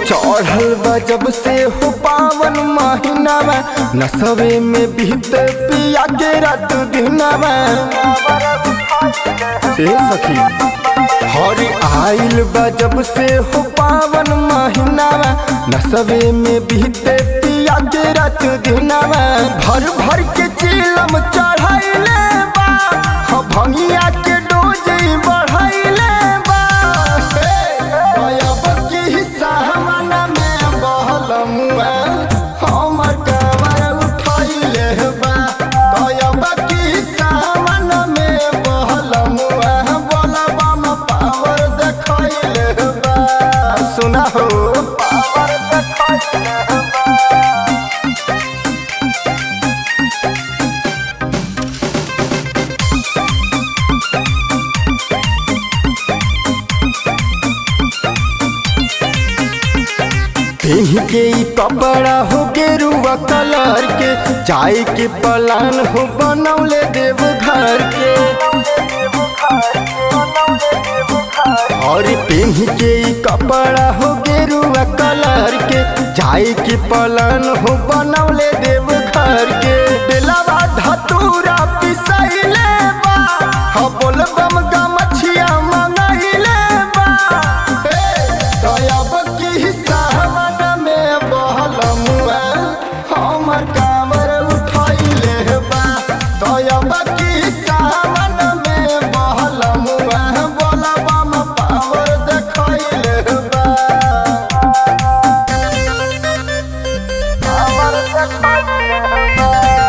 चढ़ल बा जब से हो पावन महीनावा नसवे में बीत पिया के रात दिनावा ए सखी हरी आइल बा जब से हो पावन महीनावा नसवे में बीते पिया के रात दिनावा भर भर के चिलम चढ़ाइले बा ह भंगिया के डोज बढ़ाइले बा हे, अब की सावन में बहल मुआ हमर कमर उठाइले बा दयब की सावन में बहल मुआ बोलबा में पावर देखैले बा सुना हो पावर देखैले बा पहन के ई कपड़ा हो गेरुआ कलर के जाए के पलान हो बनौले देव घर के और पहन के ई कपड़ा हो गेरुआ कलर के जाए के पलान हो बनौले देव घर के बेलावा धतूरा पिसैले बा ह बोलबम गमछिया मंगैले बा हे दयाब की सावन में बहल मुआ हमर कामर उठैले बा दयाब की सावन में बहल मुआ बोलबा में पावर देखैले बा पावर देखैले बा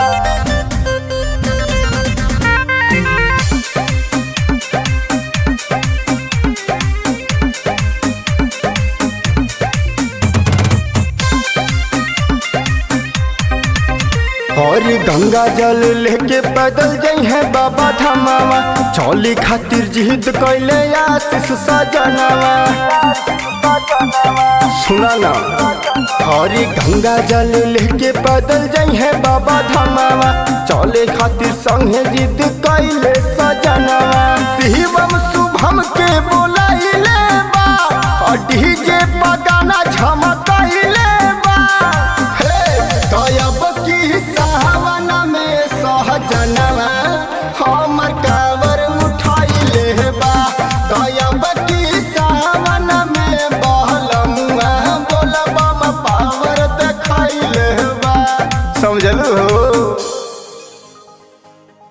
और गंगा जल लेके पैदल जाइ है बाबा धमावा चौली खातिर जिद कैले आशीष सजनावा सुना ना और गंगा जल लेके पैदल जाइ है बाबा धमावा चौले खातिर संगे जिद कैले सजनावा शिवम शुभम के बोलाइले बा और डीजे पगाना झमकैले बा हे दयाब की सावन में सहजनवा हमर कावर उठाइले बा दयाब की सावन में बहलमुआ बोलबम पावर देखैले बा समझलू हो